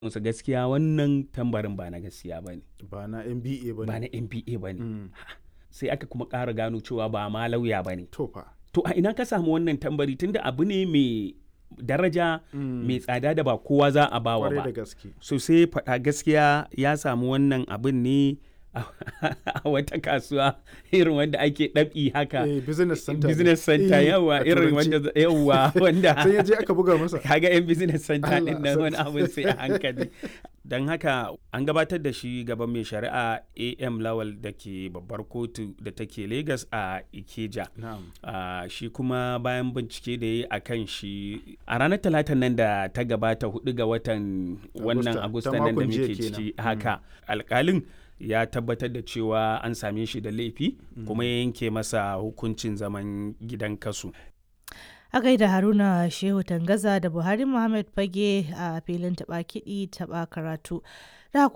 musu gaskiya wannan tambarin ba na gaskiya ba ne ba na NBA ba ba ne na nba ba ne Mm. sai aka kuma ƙara gano cewa ba ma lauya ba ne to fa to a ina ka samu wannan tambari tunda abu ne mai daraja Mm. mai tsada da ba kowa za a bawa kwarai ba da gaske so sai faɗa gaskiya ya samu wannan abin ne a a wata kasuwa irin wanda ake ɗabi haka eh, business center ne. business center Eh, yawa a irin turanci. wanda yawa wanda sai ya je aka buga masa kaga yan business center Allah din nan wani sarki. abin sai a hankali don haka an gabatar da shi gaban mai shari'a am lawal da ke babbar kotu da take lagos a ikeja na'am Ah, shi kuma bayan bincike da ya yi a kan shi a ranar talatan nan da ta gabata hudu ga watan wannan Agusta, agusta ta nan da makon jiya muke kenan. ciki haka alkalin ya tabbatar da cewa an same shi da laifi kuma ya yanke masa hukuncin zaman gidan kasu A gaida Haruna Shehu Tangaza da Buhari Muhammad Fage a filin taɓa kiɗi taɓa karatu. Da